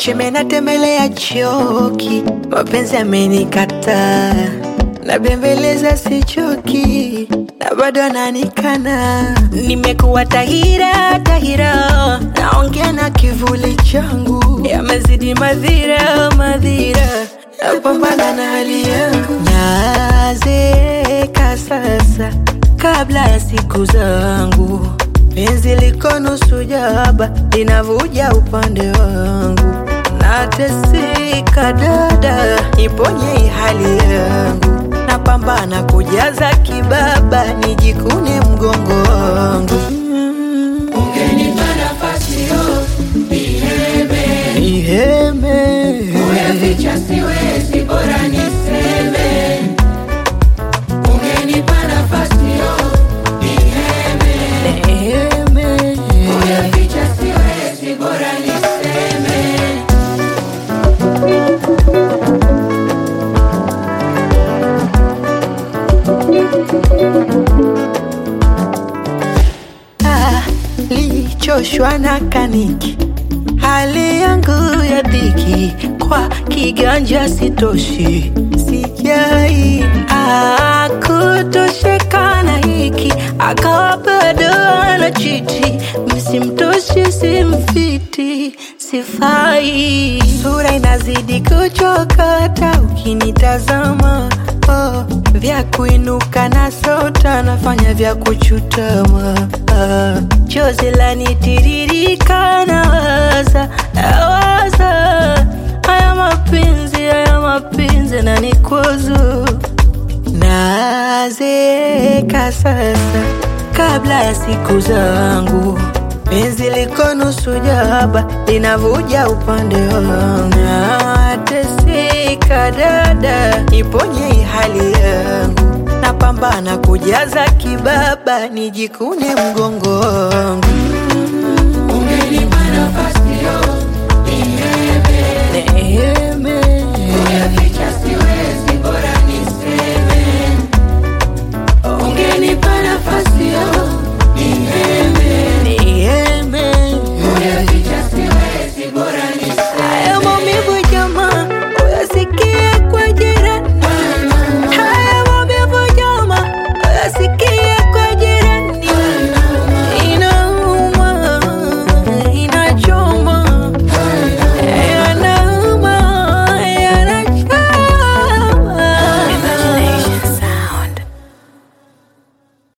cheme natembelea choki, mapenzi amenikataa, nabembeleza sichoki, na bado ananikana. Nimekuwa tahira tahira, naongea na kivuli changu, yamezidi madhira madhira, napambana na hali yangu, nazeeka sasa kabla ya siku zangu penzi liko nusu jaba linavuja upande wangu, nateseka dada, iponye hali yangu, napambana kujaza kibaba, nijikune mgongo wangu. Ungenipa nafasi yo niheme, Niheme, kuyaficha siwezi, bora niseme. Ungenipa nafasi yo niheme, niheme, kuyaficha siwezi, bora niseme. Ah, lichoshwa na kaniki, hali yangu ya dhiki, kwa kiganja sitoshi, sijai ah, kutosheka na hiki, akawa bado anachiti, msimtoshi simfiti, sifai, sura inazidi kuchokota ukinitazama oh, vya kuinuka na sota nafanya vya kuchutama ah, chozi lanitiririka na waza nawaza haya mapenzi haya mapenzi na nikwazo nazeeka sasa kabla ya siku zangu penzi liko nusu jaba linavuja upande wangu nateseka dada iponye hali yangu napambana kujaza kibaba nijikune mgongo wangu Ungenipa nafasi yo niheme, Neheme, kuyaficha